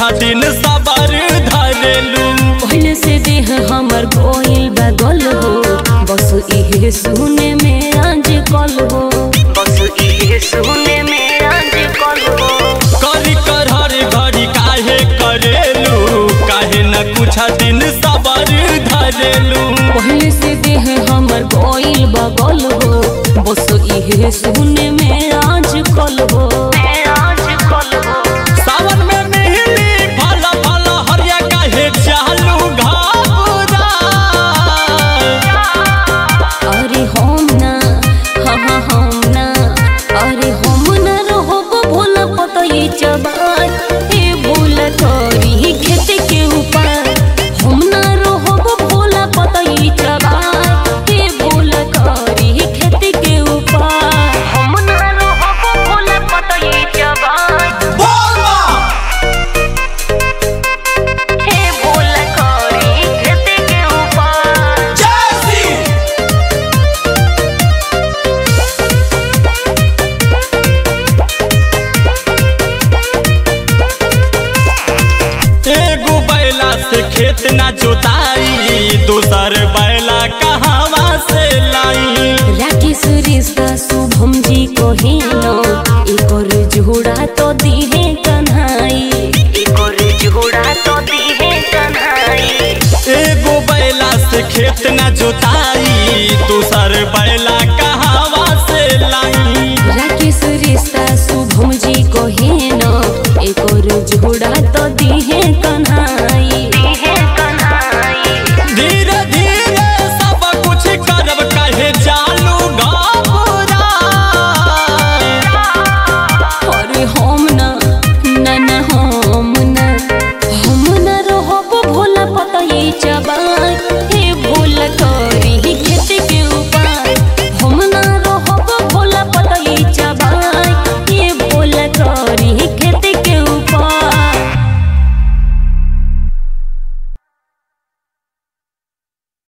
दिन सबर धरेलू पहले से देह हमर गोइल बगल हो बस इहे सुने में आज कल हो बस इहे सुने में आज कल हो करी कर हर घड़ी काहे करेलू काहे न कुछ दिन सबर धरेलू पहले से देह हमर गोइल बगल हो बस इहे सुने में आज कल हो आज कल हो सावन में मिली फल फल हरिया काहे चालू घाबरा अरे हम ना हाँ हाँ हम ना अरे हम ना रहब भोला पतई चबार ए भोला तोरी खेत के ऊपर हम ना रहब भोला पतई चबार ए भोला तोरी खेत के ऊपर हम ना रहब भोला पतई चबार ए भोला तोरी खेत के ऊपर एगो बैला से खेत ना जोताई दूसर बैला कहवा से लाई राकेश रिश्ता शुभम जी कहिनो एकर जोड़ा तो दिहे कन्हाई एकर जोड़ा तो दिहे कन्हाई एगो बैला से खेत ना जोताई दूसर बैला